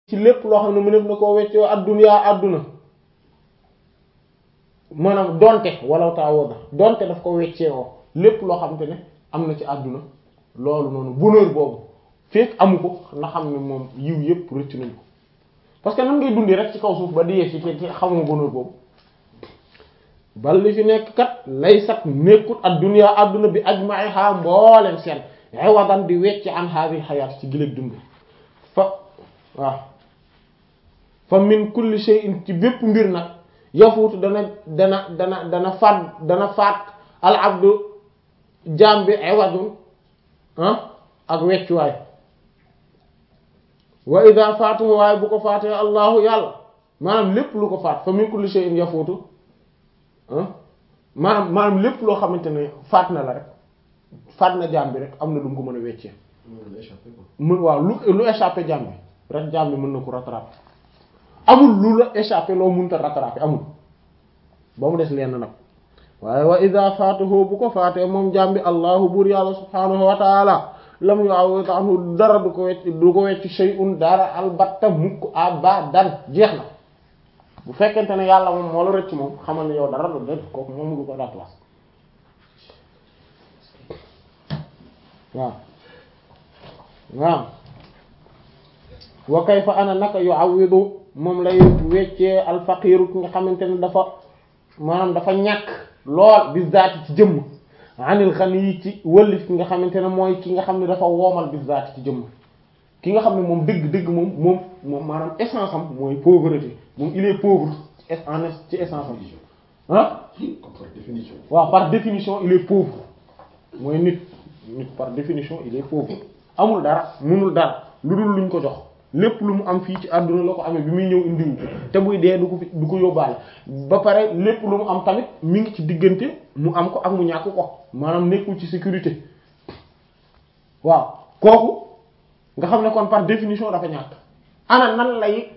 ci lépp loo xam ne mu nekk na koo weccoo addunyaa adduna maanaam donte wala taawoo na donte daf ko weccee woo lépp loo xamante ne am na ci àdduna loolu noonu bonheur boobu fekk amu ko na xam ne moom yiw yépp rëcc nañ ko parce que nan ngay dundee rek ci kaw suuf ba di yee ci te xamoo bonheur boobu bal li fi nekk kat lay sat nekkut adduna àdduna bi ajma'iha mbooleen seen iwadan di wecc an hadhihi hayat ci giléeg dund fa waaw fa min kulli shay'in ci bépp mbir nag yafuutu dana dana dana dana faat dana faat al abdu jaam bi iwadun ah ak weccuwaay wa ida faatuhu waaye bu ko faatee allahu yàlla maanaam lépp lu ko faat fa min kulli shay'in yafuutu ah maanaam maanaam lépp loo xamante ne faat na la rek faat na jaam bi rek am na lu mu ko mën a weccee mën waaw lu lu échappé jaam bi rek jaam bi mën na ko rattraper amul lu la échappé loo mënta rattraper amul ba mu des lenn nag waaye wa ida faatahu bu ko faatee moom jaam bi allahu buur yàlla subhanahu wa taala lam yu'awwid anhu dara du ko wecc du ko wecc shay'un dara albatta mukk abadan jeex na bu fekkente ne yàlla moom moo la rëcc moom xamal ne yow dara du def kooku moom du ko remplacer waaw waaw wa kayfa ana naka yu'awwidu moom lay weccee alfaqiiru ki nga xamante ne dafa maanaam dafa ñàkk lool bi zaati ci jëmm anil ghani ci wëllif ki nga xamante ne mooy ki nga xam ne dafa woomal bi zaati ci jëmm ki nga xam ne moom dëgg dëgg moom moom moom maanaam essence am mooy pauvreté moom il est pauvre en ci essence am ah par définition. waaw par définition il est pauvre mooy nit nit par définition il est pauvre amul dara mënul dara lu dul luñ ko jox lépp lu mu am fii ci àdduna la ko amee bi muy ñëw indiwu ko te buy dee du ko fi du ko yóbbaale ba pare lépp lu mu am tamit mi ngi ci diggante mu am ko ak mu ñàkk ko maanaam nekkul ci sécurité waaw kooku nga xam ne kon par définition dafa ñàkk ana nan lay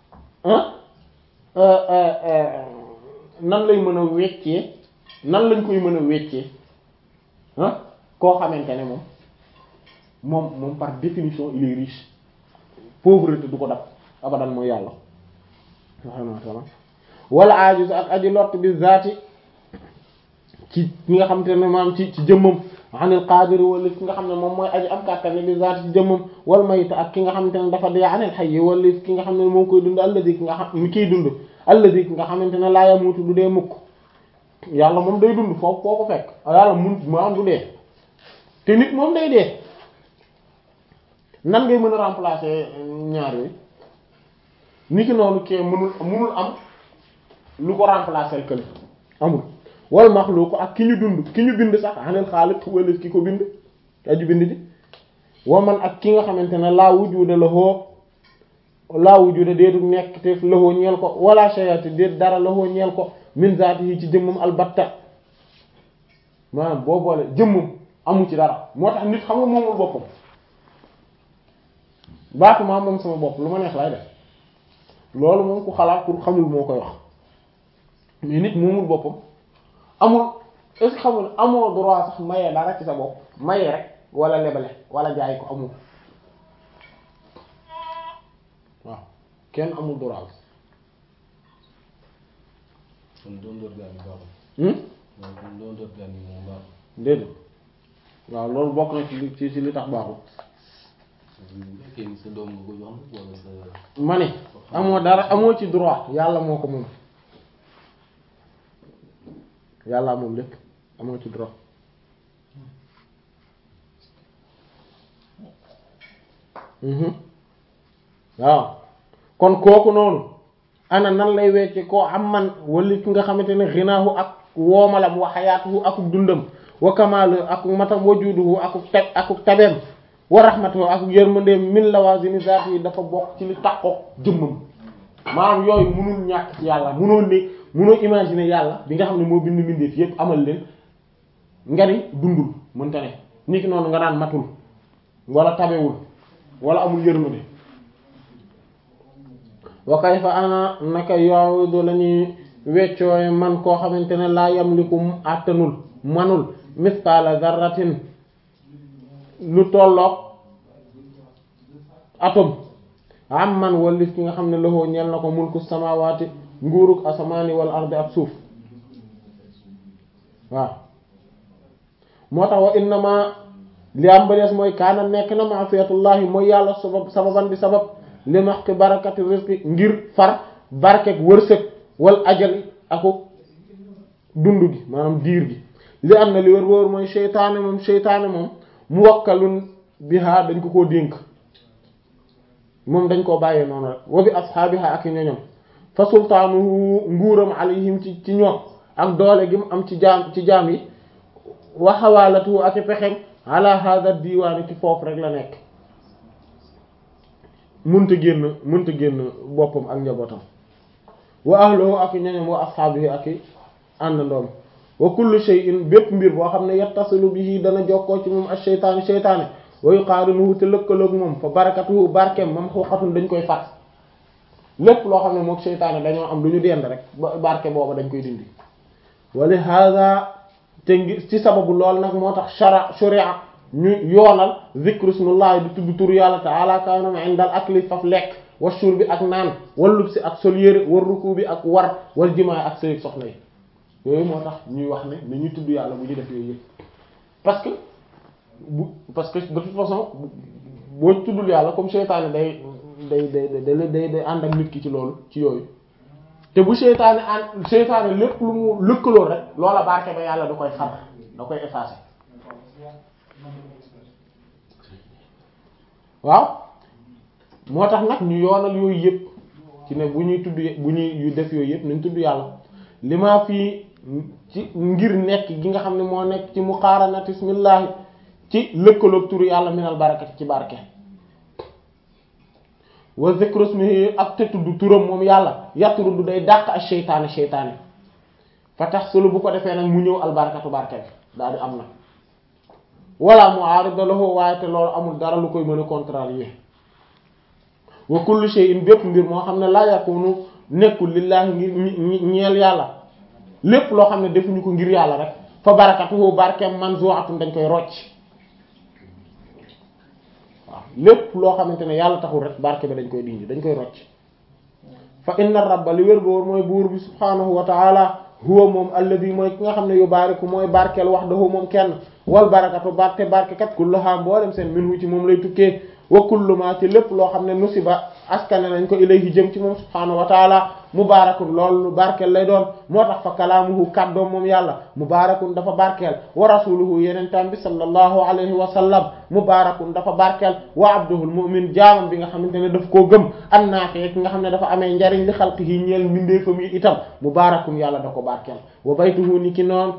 nan lay mën a weccee nan lañ koy mën a weccee ah koo xamante ne moom moom moom par définition il est riche pauvreté du ko dab abadan mooy yàlla subhanahu wa ta'ala wala ajiz ak aji lott bi zaati ci ki nga xamante ne maam ci ci jëmmam anil qadir wala ki nga xam ne moom mooy aji am kàttan bi zaati ci jëmmam wal mayta ak ki nga xamante ne dafa dee anil hayy wala ki nga xam ne moo koy dund alladi ki nga xam mi kiy dund alladi ki nga xamante ne laa yamutu du dee mukk yàlla moom day dund foofu foo ko fekk yàlla mun maam du dee te nit moom day dee nan ngay mën a remplacer ñaar yooyu ni ki noonu kee mënul mënul am lu ko remplacer kële amul wal maxluuq ak ki ñu dund ki ñu bind sax anil xaaliq wala ki ko bind aju bind ji wa man ak ki nga xamante ne laa wujuda lahu laa wujuda déetu nekk te lahu ñeel ko wala shayati déet dara lahu ñeel ko min zaatihi ci jëmmam albatta maanaam boo boole jëmmam amu ci dara moo tax nit xam nga moomul boppam baatu maa moom sama bopp lu ma neex lay def loolu moom ku xalaat pour xamul moo koy wax mais nit moomul boppam amul est-ce que xamul amoo droit sax maye dara ci sa bopp maye rek wala lebale wala jaay ko amul waaw kenn amul droit kon doon door gaa mi baaxul. hmm waaw kon doon door gaa mi moom baaxul. déedéet waaw loolu bokk na ci li ci ci li tax baaxul bu fekkee ni sa doom nga ko jox wala sa. ma ne amoo dara amoo ci droit yàlla moo ko moom yàlla moom lépp amoo ci droit mhm waaw kon kooku noonu ana nan lay wecce koo am man wali ki nga xamante ne xinaahu ak woomalam wa xayaatuhu akuk dundam wa kamaalu akuk matam wa juuduhu akuk tab akuk tabeem wa rahmatuhu akuk yërmandeem min lawazimi zaati yi dafa bokk ci li takkook jëmmam maanaam yooyu munul ñàkk ci yàlla munoo ne munoo imaginer yàlla bi nga xam ne moo bind mbindeef yépp amal leen nga ni dundul mënta ne ni ki noonu nga naan matul wala tabewul wala amul yërmande wa kayfa ana naka yooyu lañuy weccooy man koo xamante ne laa yamliku mu àttanul manul misqala zarratin lu tolloog atome am man wallif ki nga xam ne loxoo ñeel na ko mulku samawaati nguurug asamaani wal ardi ak suuf waaw moo tax wa innama li am ba des mooy kaana nekk na ma'siyatullahi mooy yàlla sabab sababan di sabab li maxki barakati rizqi ngir far barkek wërsëg wal ajali aku dund gi maanaam diir gi li am na li wër wër mooy seytaane moom seytaane moom muwakkalun biha dañ ko koo dénk moom dañ koo bàyyee noonu rek wa bi ashaabiha ak ñoñom fa sultaanuhu nguuram alayhim ci ci ñoom ak doole gi mu am ci jaam ci jaam yi wa xawaalatuhu ak i pexem ala hada diwaani ci foofu rek la nekk munta génn munta génn boppam ak njabootam wa ahluhu ak i ñoñom wa ashaabihi ak i àndandoom wa kullu shay'in bépp mbir boo xam ne yattasilu bihi dana jokkoo ci moom ak sheytaani sheytaane wa yuqaarinuhu te lëkkaloog moom fa barakatuhu barkeem mam xuuxatun dañ koy fat lépp loo xam ne mook sheytaane dañoo am du ñu dend rek ba barke booba dañ koy dindi wali hada te ngi ci sababu lool nag moo tax shara sharia ñu yoonal zikru ismullahi di tudd tur yàlla ta'ala kaanam indal akli faf lekk wa shurbi ak naan wal lubsi ak sol yére war ruku bi ak war wal jimaa ak sëy soxna yi yooyu moo tax ñuy wax ne ni ñuy tudd yàlla bu ñu def yooyu yëpp parce que bu parce que de toute façon boo tuddul yàlla comme seytaane day day day day day day ànd ak nit ki ci loolu ci yooyu te bu seytaane ànd seytaane lépp lu mu lëkkaloo rek loola barke ba yàlla da koy xar da koy effacer waaw moo tax nag ñu yoonal yooyu yëpp ci ne bu ñuy tudd bu ñuy yu def yooyu yëpp nañ tudd yàlla li maa fii ci ngir nekk gi nga xam ne moo nekk ci muqaaranati bismillahi ci lëkkaloog turu yàlla minal barakati ci barke wa zikru ismihi ak te tudd turam moom yàlla yatrudu day dàq ak seytaane seytaane fa tax sulu bu ko defee nag mu ñëw albarakatu barke bi daal di am na wala mu'arida lahu waaye te loolu amul dara lu koy mën a contrarier wa kullu shay'in bépp mbir moo xam ne la yakunu nekkul lillahi ngir ñeel yàlla lépp loo xam ne defuñu ko ngir yàlla rek fa barakatuhu barkeem manzu'atun dañ koy rocc waaw lépp loo xamante ne yàlla taxul rek barke bi dañ koy dindi dañ koy rocc fa inna rabba li wér boor mooy buur bi subhaanahu wa ta'ala huwa moom alladi mooy ki nga xam ne yu baariku mooy barkeel wahdahu moom kenn wal barakatu barke barkekat kulluha mboolem seen minhu ci moom lay tukkee wa kullu ma ci lépp loo xam ne nusiba askane nañ ko ilayhi jëm ci moom subhaanahu wa taala mubaarakun loolu barkeel lay doon moo tax fa kalaamuhu kàddoom moom yàlla mubaarakun dafa barkeel wa rasuluhu yeneen tam bi sallallahu alayhi wa sallam mubaarakun dafa barkeel wa abduhul mu'min jaamam bi nga xamante ne daf koo gëm an naafi ki nga xam ne dafa amee njariñ li xalqihi ñeel mbindeefam yi itam mubaarakun yàlla da ko barkeel wa baytuhu ni ki noonu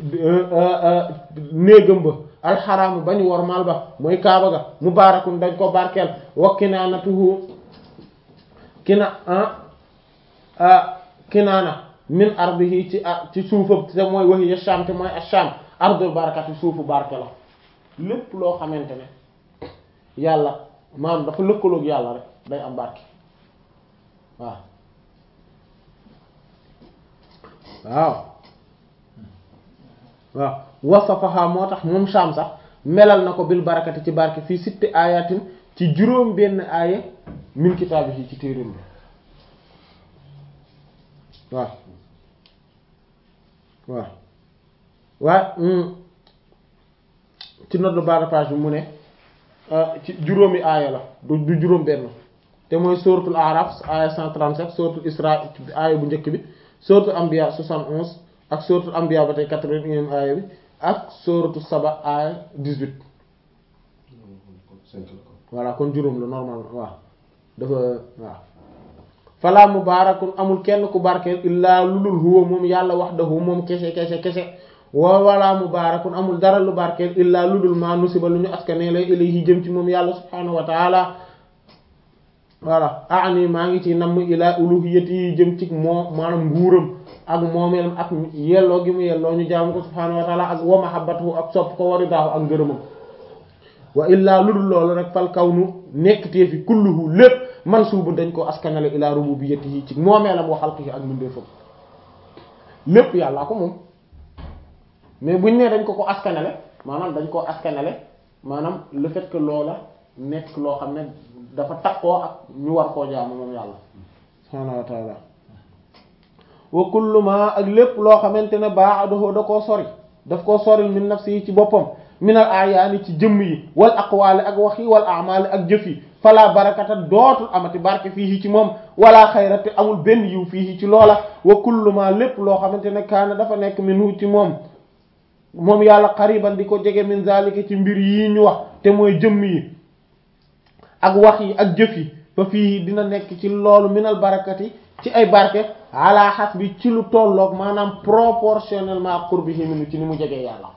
néegam ba alxaraamu ba ñu wormaal ba mooy kaaba ga mubaarakun dañ ko barkeel wa kinaanatuhu kina ah kinaana min ardihi ci ci suufam te mooy wahiya Sham te mooy ash-Sham ardul barakati suufu barke la lépp loo xamante ne yàlla maanaam dafa lëkkaloog yàlla rek day am barke waaw waaw waaw wasafaha moo tax moom Sham sax melal na ko bil barakati ci barke fii sitti ayatin ci juróom benn aaya min kitaabihi ci téeréem bi waaw waaw waaye ci note de bas de page bi mu ne ci juróomi aaya la du du juróom benn te mooy suratul araf aaya 137 suratul isra aaya bu njëkk bi suratul anbiya 71 ak suratul anbiya ba tey 81 aaya bi ak suratul saba aaya 18 voilà kon juróom la normal waaw dafa waaw fala mubaarakun amul kenn ku barkeel illaa lulul huwa moom yàlla wahdahu moom kese kese kese wa wala mubaarakun amul dara lu barkeel illaa lulul maa nusiba lu ñu askane lay ilayhi jëm ci moom yàlla subhaanahu wa taala voilà ani maa ngi ci namm ilaa uluhiyyati yi jëm ci moo maanaam nguuram ak moomeelam ak yelloo gi mu yelloo ñu jaamu ko subhaanahu wa taala ak wa mahabbatuhu ak sopp ko waridaahu ak ngërëmam wa illaa lu dul loolu rek fal kaw nu nekk tee fi kulluhu lépp mansuubu dañ ko askanale ilaa rububiyyatihi ci moomeelam wa xalqihi ak mbindeefam lépp yàllaa ko moom mais buñ ne dañ ko ko askanale maanaam dañ ko askanale maanaam le fait que loola nekk loo xam ne dafa takkoo ak ñu war koo jaamu moom yàlla subhaanahu wa taala wa kullu ma ak lépp loo xamante ne ba'dahu da koo sori daf koo sori min nafsi yi ci boppam min al ayaani ci jëmm yi wal aqwaali ak wax yi wal a'maali ak jëf yi fala barakata dootul amati barke fii ci moom wala xayra te amul benn yiw fii ci loola wa kullu ma lépp loo xamante ne kaana dafa nekk minhu ci moom moom yàlla xariban di ko jege min zalika ci mbir yi ñu wax te mooy jëmm yi ak wax yi ak jëf yi fa fii dina nekk ci loolu minal barakati ci ay barke ala hasbi ci lu tolloog maanaam proportionnellement qurbihi minu ci ni mu jegee yàlla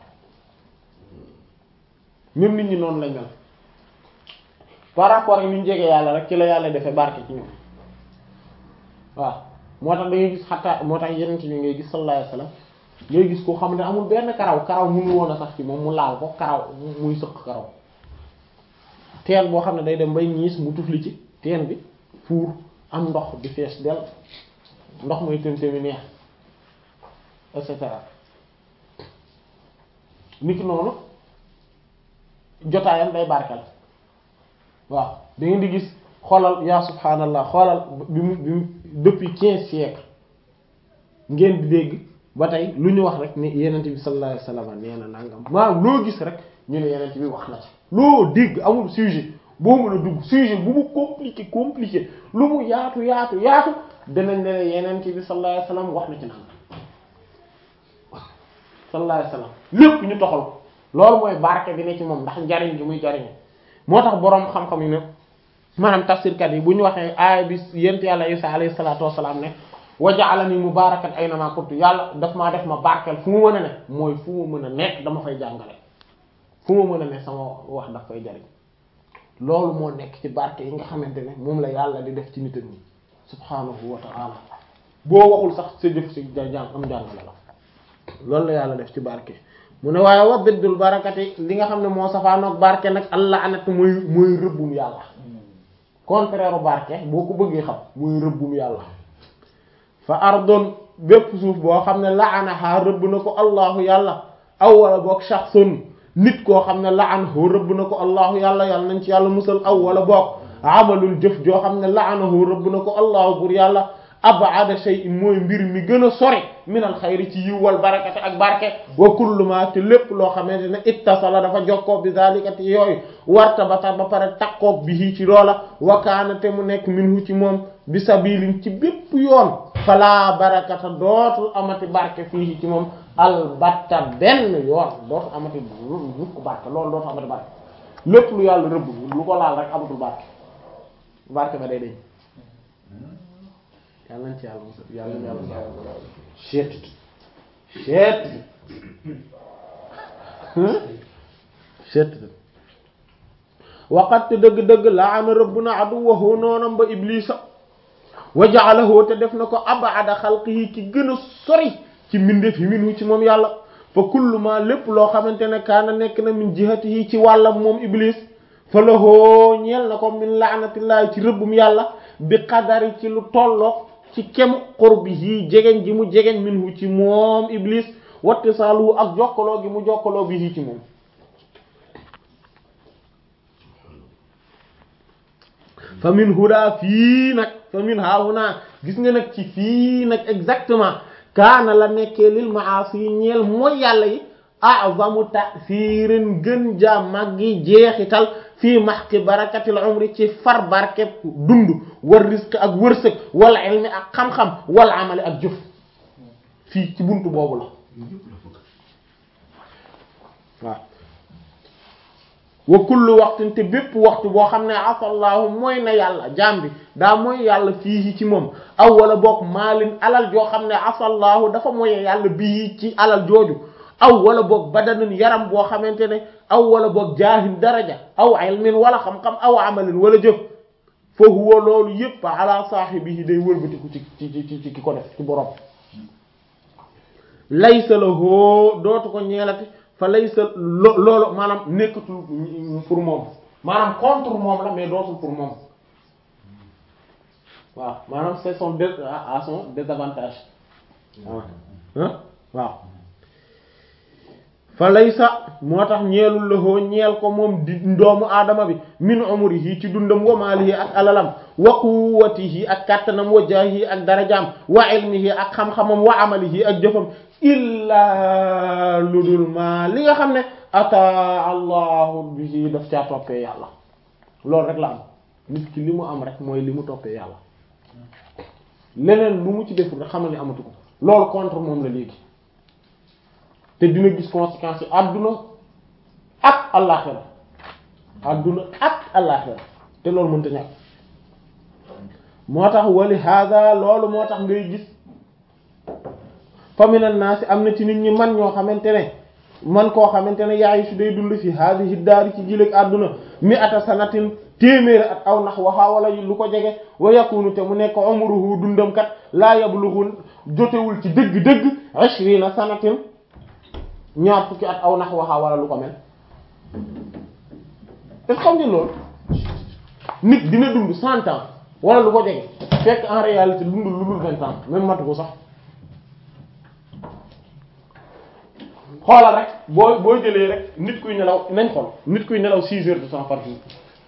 même nit ñi noonu lañ mel par rapport ak ni ñu jegee yàlla rek ci la yàlla defee barke ci ñoom waaw moo tax da ngay gis xataa moo tax yeneen ci bi ngay gis sallallahu alayhi wasallam ngay gis ko xam ne amul benn karaw karaw mënu woon a sax ci moom mu laal ko karaw muy sëq karaw teen boo xam ne day dem bay ñiis mu tufli ci teen bi fuur am ndox di fees del ndox muy tëmtëmi neex et cetera niki noonu jotaayam day barkel waaw da ngeen di gis xoolal yaa subhaanallah xoolal bi mu bi mu depuis quinze siècles ngeen di dégg ba tey lu ñu wax rek ni yenent bi sallallahu alayhi wasallam nee na nangam maanaam loo gis rek ñu ne yenent bi wax na ci loo dégg amul sujet boo mën a dugg sujet bu mu compliqué compliqué lu mu yaatu yaatu yaatu danañ ne yenent bi sallallahu alayhi wasallam wax na ci nangam sallallahu alayhi wasallam lépp ñu toxal ko loolu mooy barke bi ne ci moom ndax njariñ gi muy jariñ moo tax boroom xam-xam yi ne maanaam tafsirkat yi bu ñu waxee aaya bi yent yàlla Isa alayhi salaatu wassalaam ne wa ja'alani mubaarakan aynama kuntu yàlla daf maa def ma barkeel fu mu mën a ne mooy fu mu mën a nekk dama fay jàngale fu mu mën a ne sama wax daf fay jariñ loolu moo nekk ci barke yi nga xamante ne moom la yàlla di def ci nitam ñi subhaanahu wa ta'ala boo waxul sax sa jëf si jàng am jàngale la loolu la yàlla def ci barke mu ne waaye wa biddul barakati li nga xam ne moo safaanoog barke nag allah anat mooy mooy rëbbum yàlla contraire barke boo ko bëggee xam mooy rëbbum yàlla fa ardon bépp suuf boo xam ne laanaha rëbb na ko allahu yàlla aw wala boog shaxsun nit koo xam ne laanahu rëbb na ko allahu yàlla yàlla nañ ci yàlla musal aw wala boog amalul jëf joo xam ne laanahu rëbb na ko allahu bur yàlla abada shay'in mooy mbir mi gën a sori minal xayri ci yiw wal barakati ak barke wa kullu ma te lépp loo xamante ne ittasala dafa jokkoo bi zalikati yooyu warta ba tax ba pare takkoog bi ci loola wakaana te mu nekk minhu ci moom bi sabilin ci bépp yoon fala barakata dootul amati barke fii ci moom albatta benn yoon dootul amati mukk barke loolu dootul amati barke lépp lu yàlla rëbb lu ko laal rek amatul barke barke ba day deñ yàlla nañ ci yàlla mos yàlla nañ yàlla seet seet seet waqat dëgg-dëgg laana rabbuna aduwwahu noonam ba iblisa wa ja'alahu te def na ko ab'ada xalqihi ki gën a sori ci mbindeef yi minhu ci moom yàlla fa kullu ma lépp loo xamante ne kaana nekk na min jihatihi ci wàllam moom iblis fa lahoo ñeel na ko min laanatillahi ci rëbbum yàlla bi qadari ci lu tolloog ci kem qurbihi jegeñ gi mu jegeñ minhu ci moom iblis wattisaaluhu ak jokkaloo gi mu jokkaloo bihi ci moom fa min huda fii nag fa min haahuna gis nga nag ci fii nag exactement kaana la nekkee lil maasi ñeel mooy yàlla yi a'zamu ta'sirin gën jaa màggi jeexital fii mahqi barakatil umri ci far barke dund war risque ak wërsëg wala ilmi ak xam-xam wala amali ak jëf fii ci buntu boobu la waaw wa kullu waxtin te bépp waxtu boo xam ne afallahu mooy na yàlla jaam bi daa mooy yàlla fii ci moom aw wala boog maalin alal joo xam ne afallahu dafa mooy yàlla bii ci alal jooju aw wala boog badanin yaram boo xamante ne aw wala boog jaahin daraja aw ilmin wala xam-xam aw amalin wala jëf fa huwa loolu yépp ala saahibihi day wëlbatiku ci ci ci ci ki ko def ci borom laysa lahu dootu ko ñeelati fa laysa lo loolu maanaam nekkatul pour moom maanaam contre moom la mais dootul pour moom waaw maanaam c'est son dé à son désavantage waaw waaw fa laysa moo tax ñeelul lahoo ñeel ko moom di doomu aadama bi min umrihi ci dundam wa maalihi ak alalam wa quwwatihi ak kàttanam wa jaahihi ak darajaam wa ilmihi ak xam-xamam wa amalihi ak jëfam illaa lu dul ma li nga xam ne ata allahu bihi daf caa toppee yàlla loolu rek la am nit ki li mu am rek mooy li mu toppee yàlla leneen lu mu ci deful rek xamal ni amatu ko loolu contre moom la léegi te dina gis conséquences yi àdduna ak àllaaxira àdduna ak àllaaxira te loolu mënta ñàkk moo tax wali hada loolu moo tax ngay gis famina naasi am na ci nit ñi man ñoo xamante ne man koo xamante ne yaay su day dund fi hadihi daari ci jiléeg àdduna mi ata sanatin téeméeri at aw nax waxaa wala lu ko jege wa yakunu te mu nekk umruhu dundam kat laa yablughul jotewul ci dëgg-dëgg ishrina sanatin ñaar fukki at aw nax waxaa wala lu ko mel est-ce que xam ngeen loolu nit dina dund cent ans wala lu ko jege fekk en réalité dundul lu dul vingt ans même matu ko sax xoolal rek boo boo jëlee rek nit kuy nelaw nañ xool nit kuy nelaw six heures de temps par jour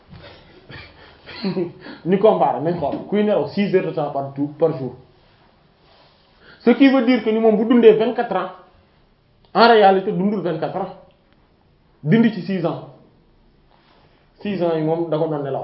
ñu comparé nañ xool kuy nelaw six heures de temps par jour par jour ce qui veut dire que ni moom bu dundee vingt quatre ans en réalité dundul vingt quatre ans dindi ci six ans six ans yi moom da ko doon nelaw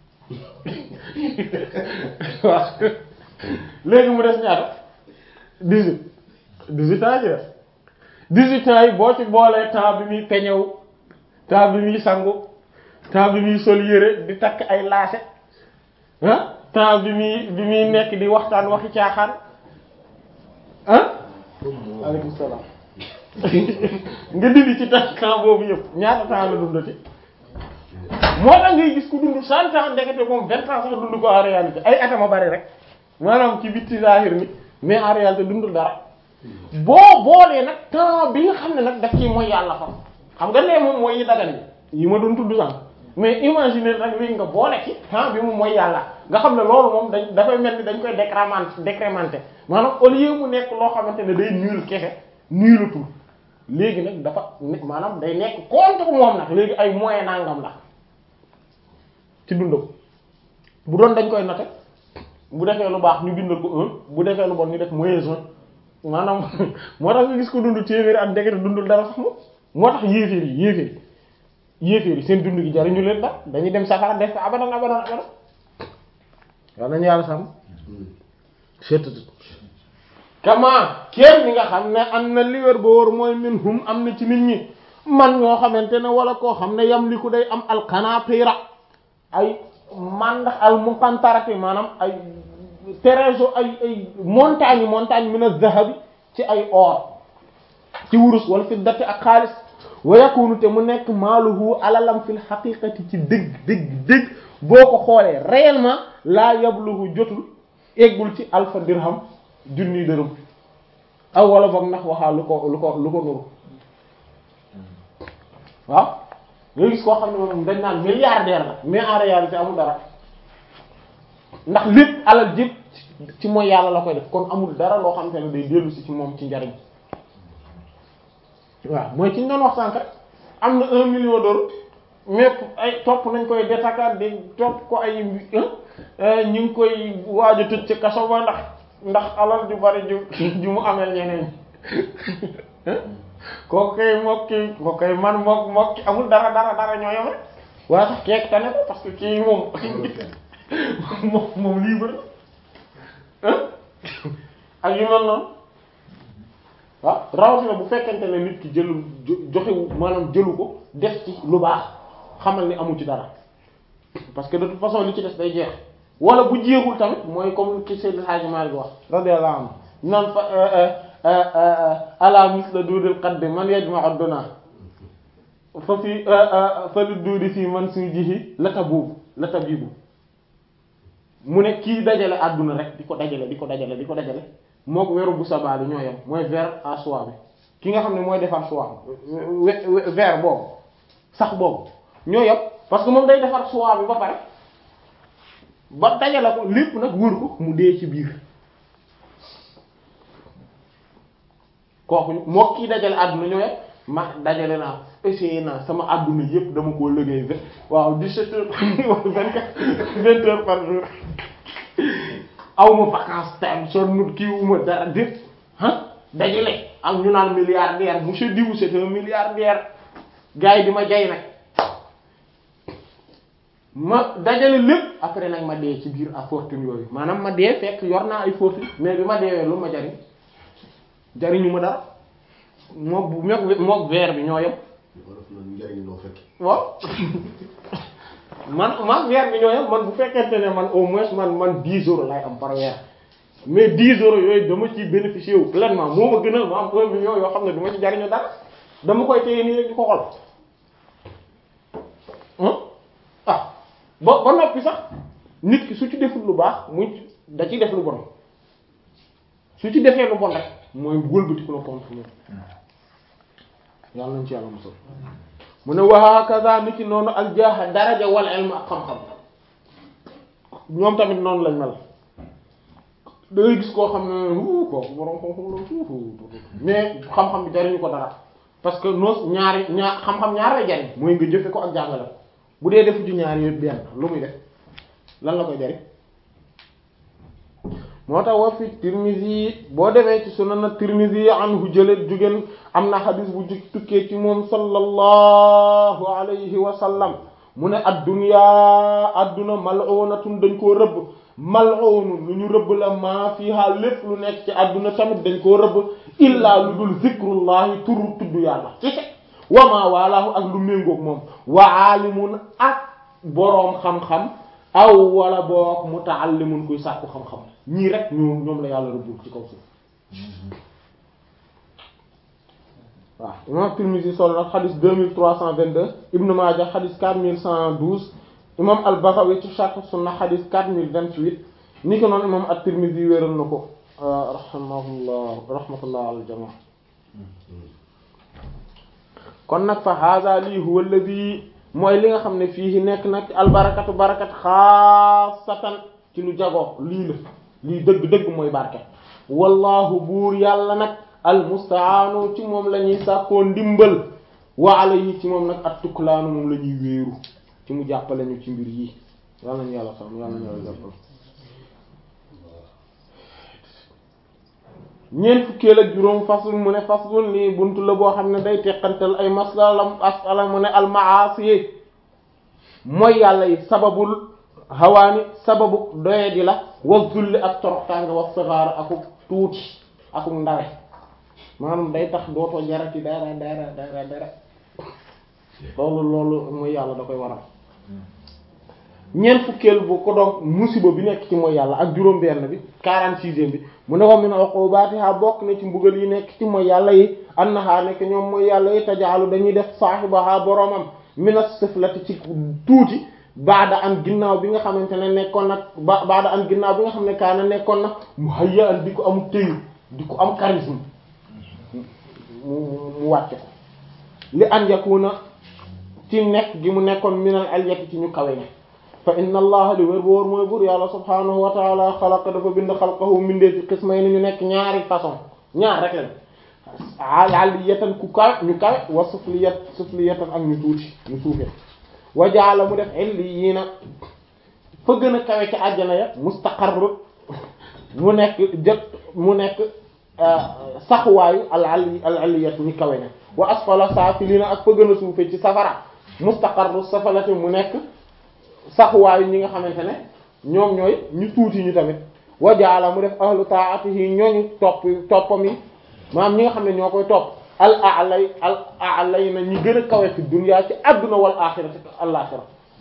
waaw léegi mu des ñaata dix-huit dix-huit ans ci def dix-huit ans yi boo ci boolee temps bi muy peñew temps bi muy sangu temps bi muy sol yére di takk ay laase ah temps bi muy bi muy nekk di waxtaan waxi caaxaan ah aleykum salaam nga dindi ci temps temps boobu yëpp ñaata temps la dundati moo tax ngay gis ku dund cent ans ndekete moom vingt ans sax dund ko en réalité ay atama bari rek maanaam ci bitti zahir ni mais en réalité dundul dara boo boolee nag temps bi nga xam ne nag daf ci mooy yàlla fa xam nga nee moom mooy yi dagan yi yi ma doon tudd sànq mais imaginer nag léegi nga boole ci temps bi moom mooy yàlla nga xam ne loolu moom dañ dafay mel ni dañ koy décrémenter décrémenter maanaam au lieu mu nekk loo xamante ne day nul kese nulatul léegi nag dafa maanaam day nekk contre moom nag léegi ay moyen nangam la ci dundam bu doon dañ koy noter bu defee lu baax ñu bindal ko un bu defee lu bon ñu def moins un maanaam moo tax nga gis ko dund téeméeri at ndekete dundul dara sax moom moo tax yéeféer yi yéeféer yi yéeféer yi seen dund gi jariñu leen dara dañuy dem safara def ko abadan abadan abadan waaw nañu yàlla sàmm cettt kama kenn ni nga xam ne am na li wér ba wóor mooy min hum am na ci nit ñi man ñoo xamante ne wala koo xam ne yam li ku day am alqanatira ay mandax al muqantarati maanaam ay trésor ay ay montagne montagne min az-zahabi ci ay or ci wurus wala fiddati ak xaalis wa yakunu te mu nekk maaluhu alalam fil haqiqati ci dëgg dëgg dëgg boo ko xoolee réellement laa yabluhu jotul eggul ci alfa dirham junni dërëm aw wala boog ndax waxaa lu ko lu ko lu ko nuru waaw nga gis koo xam ne moom dañ naan milliardaire la mais en réalité amul dara ndax lépp alal jëpp ci mooy yàlla la koy def kon amul dara loo xam te ne day dellu si ci moom ci njariñ waaw mooy ci ñu doon wax sànq rek am na un million d'euros mais ay topp nañ koy détakat di topp ko ay ñu ngi koy waaj a tëj ci kaso ba ndax ndax alal ju bari ju ju mu amel ñeneen kooku kay mokki kooku kay man mok mokki amul dara dara dara ñoo yom rek waaye sax keek tane ko parce que kii moom moom moom libre ak yu mel noonu waaw rawatina bu fekkente ne nit ki jëlu joxewu maanaam jëlu ko def ci lu baax xamal ni amu ci dara parce que de toute façon li ci des day jeex wala bu jeexul tamit mooy comme ki Seydou Hadji Malick wax radiyallahu anhu naan fa ala misla duudil qaddi man yajma'u duna fa fi fa li duudi fii man suy jihi la tabuubu la tabibu mu ne kii dajale àdduna rek di ko dajale di ko dajale di ko dajale moo ko weru bu sabaali ñoo yem mooy ver à soie bi ki nga xam ne mooy defar soie ver boobu sax boobu ñoo yem parce que moom day defar soie bi ba pare ba dajale ko lépp nag wër ko mu dee ci biir kooku moo kii dajale àdduna ñoo yem ma dajale naa essayé naa sama àdduna yëpp dama koo liggéey vingt waaw dix-sept heures vingt quatre vingt heures par jour aw ma vacances time son nut kii wuma dara dépp ah dajale am ñu naan milliardaire monsieur Diou c'est un milliardaire gars yi di ma jay nag ma dajale lépp après nag ma dee ci biir à fortune yooyu maanaam ma dee fekk yor naa ay fortune mais bi ma deewee lu ma jariñ jariñu ma dara mook bu mook mook verre bi ñoo yem wolof na njariñ loo fekk waaw man man weer bi ñoo yem man bu fekkente ne man au moins man man 10 euros lay am par weer mais 10 euros yooyu dama ci bénéficier wu pleinement moo ma gënal ma am 1 million yoo xam ne du ma ci jariñu dara dama koy téye nii rek di ko xool ah ba ba noppi sax nit ki su ci deful lu baax muy da ci def lu bon su ci defee lu bon rek mooy wëlbatiku la contre moom yàlla nañ ci yàlla musal mu ne wa hakaza nit ki noonu al jaaha daraja wal ilm ak xam-xam ñoom tamit noonu lañ mel da ngay gis koo xam ne wu kooku borom xam-xam la fuufu mais xam-xam bi jariñu ko dara parce que noos ñaari ñaar xam-xam ñaar lay jariñ mooy nga jëfe ko ak jàngale ko bu dee defu ci ñaar yooyu benn lu muy def lan la koy jariñ moo tax wa fi Tirmizi boo demee ci sunan Tirmizi anhu jële jugeen am na xadis bu jug tukkee ci moom sallallahu alayhi wa sallam mu ne ad-dunya adduna mal'unatun dañ koo rëbb mal'unun lu ñu rëbb la maa fiha lépp lu nekk ci adduna tamit dañ koo rëbb illaa lu dul zikrullahi turu tudd yàlla ci wa ma walaahu ak lu méngoog moom wa aalimun ak boroom xam-xam aw wala boog mutaallimun kuy sàkku xam-xam ñii rek ñoom ñoom la yàlla rëbbul ci kaw suuf waaw imam Tirmidhi solo na xadis 2322 Ibn Maaja xadis 4112 imam al-Baghawi ci Sharh Sunna xadis 4028 ni ko noonu imam at-Tirmidhi wéeral na ko rahimahullah rahmatullah al jama kon nag fa hadha lii huwa alladhi mooy li nga xam ne fii nekk nag albarakatu barakat xaasatan ci lu jagoo lii la lii dëgg-dëgg mooy barke wallahu buur yàlla nag almustaanu ci moom la ñuy sàkkoo ndimbal wa alayhi ci moom nag at tuklaanu moom la ñuy wéeru ci mu jàppale ñu ci mbir yi yàlla nañu yàlla sàmm yàlla nañu yàlla jàppale ñeent fukkeel ak juróom faslun mu ne faslun lii buntu la boo xam ne day teqantal ay masala asala mu ne almaasi mooy yàlla yi sababul hawaani sababu doye di la wa zulli ak toroxtaange wa sigaar aku tuuti aku ndawe maanaam day tax dootoo jarati dara dara dara dara loolu loolu mooy yàlla da koy waral ñeent fukkeel bu ko doon musiba bi nekk ci mooy yàlla ak juróom benn bi quarante-sixième bi mu ne wa min uqubatiha bokk na ci mbugal yi nekk ci mooy yàlla yi annaha nekk ñoom mooy yàlla yi tajaalu dañuy def saahibaha boroomam min as-siflati ci tuuti baada an ginnaaw bi nga xamante ne nekkoon nag ba baada an ginnaaw bi nga xam ne kaana nekkoon nag mu hayya an di ko am téyu di ko am charisme mu mu wàcc ko li an yakuna ci nekk gi mu nekkoon minal alyati ci ñu kawe ne fa inna allaha li wér boor mooy buur yàlla subhanahu wa taala xalaqa dafa bind xalqahu mindee ci xismay ni ñu nekk ñaari façon ñaar rek lañ aliyatan ku kawe ñu kawe wa sufliyat sufliyatan ak ñu tuuti ñu suufe wa jaala mu def illiyiina fa gën a kawe ci àjjana ya mustaqarr mu nekk jot mu nekk saxuwaayu al ali al aliyat ñu kawe ne wa asfala saafiliina ak fa gën a suufe ci safara mustaqarru safalati mu nekk saxuwaayu ñi nga xamante ne ñoom ñooy ñu tuuti ñu tamit wa jaala mu def ahlu taatihi ñooñu topp toppam yi maanaam ñi nga xam ne ñoo koy topp al alay al alay na ñi gën a kawe fi dunya ci adduna wal axirati al axira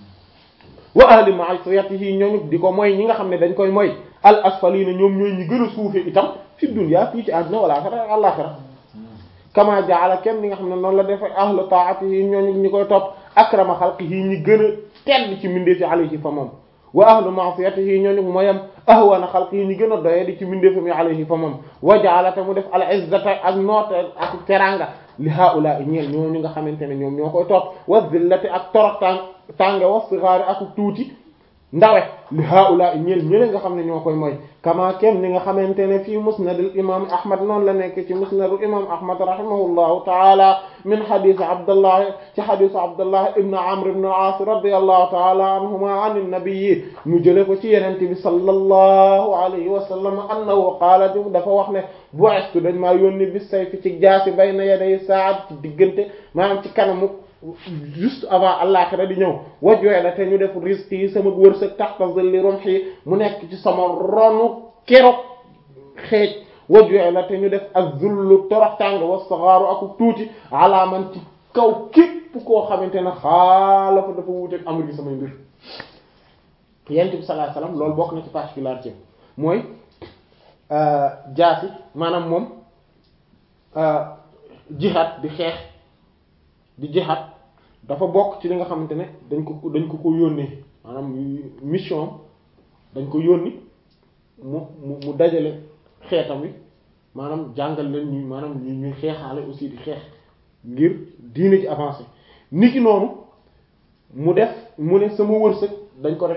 wa ahli ma'siyatihi ñooñu di ko mooy ñi nga xam ne dañ koy mooy al asfalina ñoom ñooy ñi gën a suufe itam fi dunya fii ci adduna wal axira al axira kama jaala kem ni nga xam ne noonu la defee ahlu taatihi ñooñu ñi koy topp akrama xalqihi ñi gën a tedd ci mbindeef yi alayhi fa moom wa ahlu ma'siyatihi ñooñu mooyam ahwana xalqihi ñi gën a doye di ci mbindeefam yi alayhi fa moom wa ja'ala mu def al izzata ak noota ak teranga li haula ñeel ñooñu nga xamante ne ñoom ñoo koy topp wa zillati ak torok tàng tànge wa sighaari ak tuuti ndawe li haula ñeel ñële nga xam ne ñoo koy mooy kama kem ni nga xamante ne fii musnadul imam ahmad noonu la nekk ci musnadul imam ahmad rahimahullahu taala min hadith abdullah ci hadith abdullah ibn amr ibn al-as radiyallahu taala anhuma an an-nabi mu jële ko ci yenente bi sallallahu alayhi wa sallam annahu qaala dafa wax ne bu'ithtu dañ maa yónni bis sayfi ci jaasi bayna yaday saat ci diggante maanaam ci kanamu juste avant àllaxira di ñëw wajooy la te ñu def risque yi sama wërsëg taxta zilli rumhi mu nekk ci sama ronu keroog xeej wajooy la te ñu def ak zullu toroxtàng wa saxaaru ak tuuti alaaman ci kaw képp koo xamante ne xaalafa dafa wuuteeg amr gi samay mbir yent bi sallallahu alayhi wasallam loolu bokk na ci particularité mooy jaasi maanaam moom jihad di xeex di jihad dafa bokk ci li nga xamante ne dañ ko dañ ko ko yónnee maanaam mission dañ ko yónni mu mu mu dajale xeetam wi maanaam jàngal leen ñuy maanaam ñu ñuy xeexaale aussi di xeex ngir diine ji avancé niki noonu mu def mu ne sama wërsëg dañ ko def